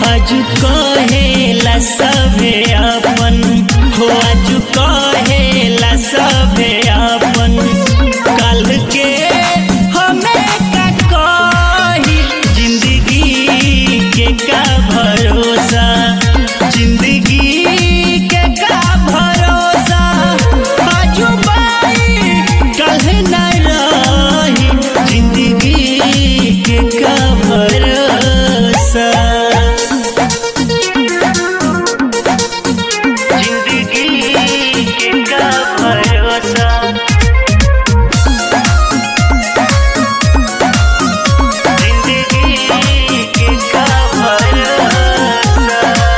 आज कहेला सभे अपन हो आज कहेला सभे अपन कल के हमें का कही जिंदगी के का भरोसा जिंदगी के का भरोसा आजू बाई कल न रही जिंदगी के का भरोसा जिंदगी के का भरोसा जिंदगी के का भरोसा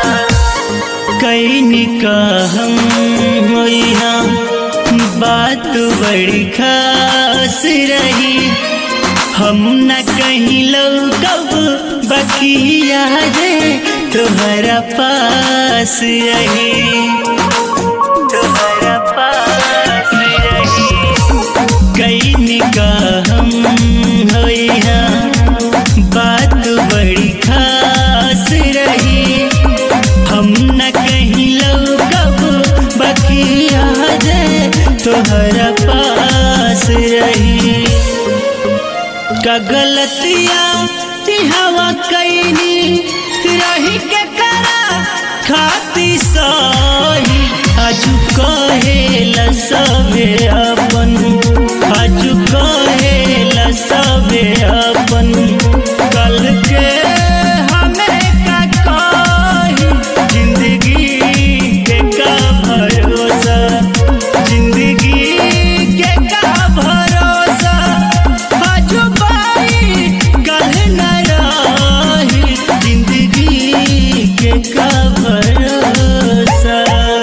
कैनी का हम होइहा बात बड़ी खास रही हम न कहीं कब बकिया रे तुम्हारा पास रही तुम्हारा पास रही कैनी का हम होइहा बात बड़ी खास रही हम न कहीं कब बकिया रे तोहरा पास रही का गलतिया हवा कैनी रही के करा खाती सही आज कहेला सबे अपन आज कहेला सबे अपन कल के हमें का कही जिंदगी के का भरोसा जिंदगी के का भरोसा आज बाई कल न रही जिंदगी के का भरोसा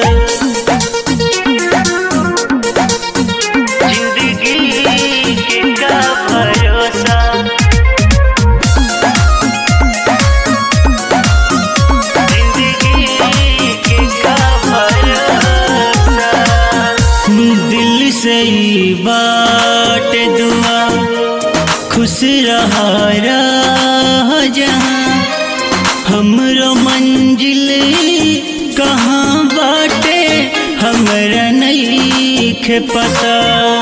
जिंदगी के का भरोसा जिंदगी के का भरोसा दिल से ही बाट दुआ खुश रहा रह जहाँ हमरो मंजिल कहाँ बाटे हमरा नहीं खे पता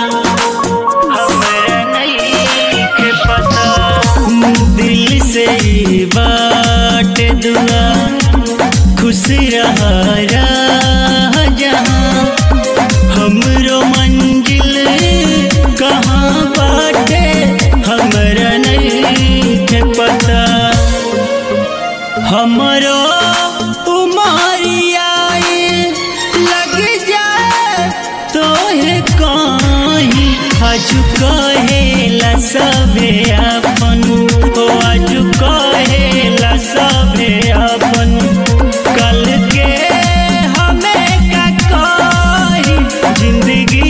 हमरा नहीं खे पता दिल से ही बाट दुआ खुश रहा रह जहाँ हमरो मंजिल कहाँ बाटे हमरा नहीं खे पता हमरो उमरिया लग जाए तोहे कहीं आज कहेला सबे अपन ओ आज कहेला सबे अपन कल के हमें का कही जिंदगी